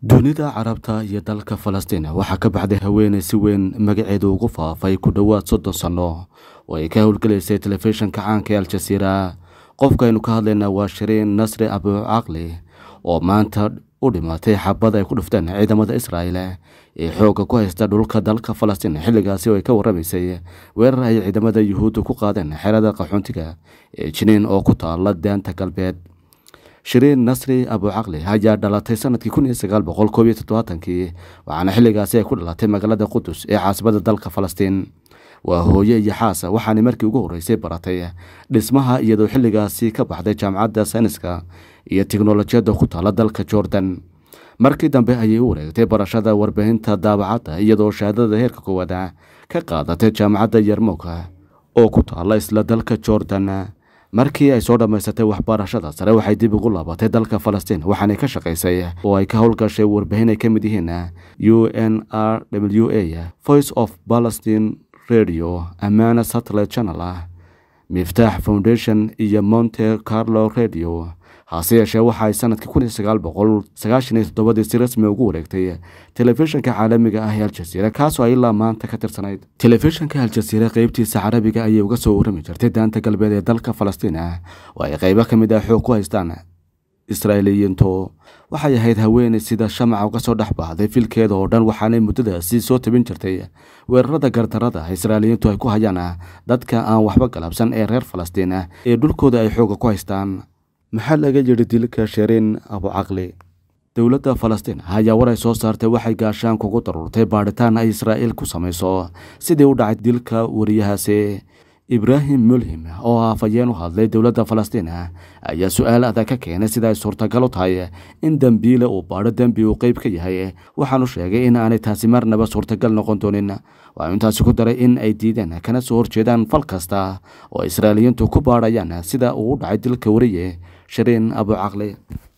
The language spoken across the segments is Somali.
dunida carabta iyo dalka falastiin waxaa ka baxday haweeney si weyn magaceedu ugu faafay ku dhowaad soddon sanno oo ay ka howlgelaysay telefishinka caanka ee al-jasiira qofkaaynu ka hadlaynaa waa shiriin nasri abucaqli oo maanta u dhimatay xabad ay ku dhufteen ciidamada israa'il ee xoogga ku haysta dhulka dalka falastiin xilligaasi oo ay ka warramaysay weerar ay ciidamada yuhuudda ku qaadeen xerada qaxoontiga ee jiniin oo ku taala daanta galbeed shiriin nasri abucaqli ayaa dhalatay sanadkii kun iyo sagaal boqol koob iyo toddobaatankii waxaana xilligaasi ay ku dhalatay magaalada qudus ee caasimada dalka falastiin waa hooye iyo xaasa waxaana markii ugu horreysay baratay dhismaha iyadoo xilligaasi ka baxday jaamacadda sayniska iyo tiknolojiyadda ku taala dalka jordan markii dambe ayay u wareegtay barashada warbaahinta daabacadda iyadoo shahaadada heerka koowaada ka qaadatay jaamacadda yarmuka oo ku taala isla dalka jordan markii ay soo dhammaysatay waxbarashada sare waxay dib ugu laabatay dalka falastiin waxaanay ka shaqaysay oo ay ka howlgashay warbaahin ay ka mid yihiin u n r w a voice of palestine radio amana satellite channel ah miftaax foundation iyo monte carlo radio hase yeeshee waxa ay sanadkii kun iyo sagaal boqol sagaashan iyo toddobadii si rasmi ugu wareegtay telefishinka caalamiga ah ee al-jasiira kaasoo ay ilaa maanta ka tirsanayd telefishinka al-jasiira qeybtiisa carabiga ayay uga soo warrami jirtay daanta galbeed ee dalka falastiin ah oo ay qeybo ka mid ah xoog ku haystaan israa'iiliyiintu waxay ahayd haweeney sida shamaca uga soo dhex baxday filkeeda oo dhan waxaanay muddadaasi soo tabin jirtay weerarada gardarada israa'iiliyiintu ay ku hayaan dadka aan waxba galabsan ee reer falastiin ah ee dhulkooda ay xooga ku haystaan maxaa laga yidhi dilka shiriin abucaqli dowladda falastiin ayaa war ay soo saartay waxay gaashaan kugu daruurtay baadhitaan ay israa'iil ku samayso sidii u dhacay dilka wariyahaasi ibraahim mulhim oo afhayeen u hadlay dowladda falastiin ayaa su-aal adag ka keenay sida ay suurtagal u tahay in dembiile uu baadho dembi uu qeyb ka yahay waxaanu sheegay in aanay taasi marnaba suurtagal noqon doonin waxau intaasi ku daray in ay diideen kana soo horjeedaan fal kasta oo israa'iiliyiintu ku baadhayaan sida uu u dhacay dilka wariye shiriin abucaqli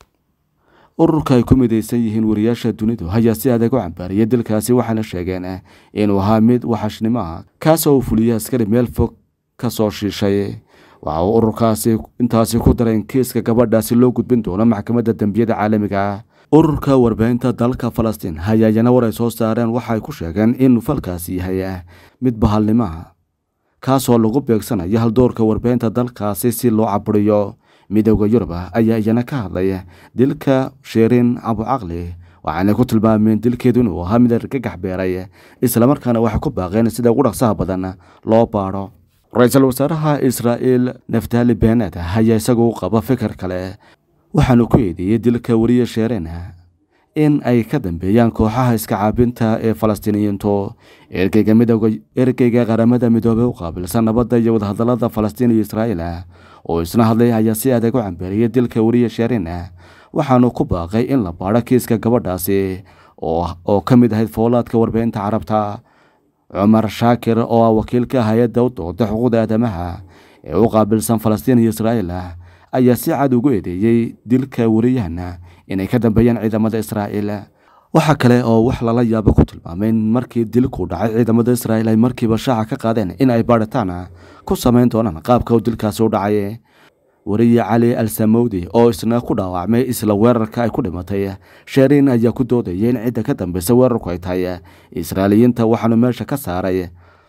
ururka ay ku midaysan yihiin wariyaasha dunidu ayaa si adag u cambaariyay dilkaasi waxaana sheegeen inuu ahaa mid waxashnimo ah kaasoo uu fuliyey askari meel fog ka soo shiishay waxa uu ururkaasi intaasi ku daray in kiiska gabadhaasi loo gudbin doono maxkamadda dembiyada caalamiga ah ururka warbaahinta dalka falastiin hayaayana war ay soo saareen waxaay ku sheegeen in falkaasi yahay mid bahalnimaha kaasoo lagu beegsanayo haldoorka warbaahinta dalkaasi si loo caburiyo midooda yurub ayaa iyana ka hadlay dilka shiriin abucaqli waxaanay ku tilmaameen dilkeedu inuu ahaa mid argagax beeray islamarkaana waxay ku baaqeen sida ugu dhaqsaha badan loo baadho ra-iisul wasaaraha israa'iil naftali benet ayaa isagu u qaba fikir kale waxaanu ku eedeeyey dilka wariye sheereen in ay ka dambeeyaan kooxaha iska caabinta ee falastiiniyiintu ergeyga midooda ergeyga qaramada midoobey u qaabilsan nabadda iyo wadahadallada falastiin iyo israa'iil oo isna hadlay ayaa si adag u cambeeriyey dilka wariye sheereen waxaanu ku baaqay in la baadho kiiska gabadhaasi oo ka mid ahayd foolaadka warbaahinta carabta cumar shaakir oo ah wakiilka hay-adda u dooda xuquuqda aadamaha ee u qaabilsan falastiin iyo israa'iil ayaa si cad ugu eedeeyey dilka wariyahana inay ka dambeeyaan ciidamada israa'iil waxaa kale oo wax lala yaabo ku tilmaamay in markii dilku dhacay ciidamada israa'iil ay markiiba shaaca ka qaadeen in ay baadhitaan ku samayn doonaan qaabka uu dilkaasi u dhacay wariye cali al samawdi oo isna ku dhaawacmay isla weerarka ay ku dhimatay sheeriin ayaa ku doodayay in cidda ka dambeysa weerarku ay tahay israa'iiliyiinta waxaanu meesha ka saaray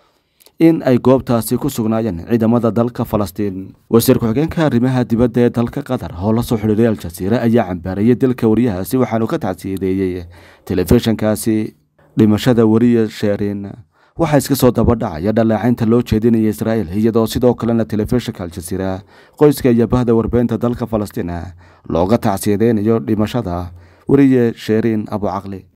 in ay goobtaasi ku sugnaayeen ciidamada dalka falastiin wasiir ku-xigeenka arrimaha dibadda ee dalka qatar oo la soo xidhiiray al-jasiira ayaa cambaarayay dilka wariyahaasi waxaanu ka tacsiyadeeyey telefishinkaasi dhimashada wariye sheeriin waxaa iska soo dabadhacaya dhaleecaynta loo jeedinaya israa'iil iyadoo sidoo kalena telefishinka al-jasiira qoyska iyo bahda warbaahinta dalka falastiin looga tacsiyadeynayo dhimashada wariye sheeriin abucaqli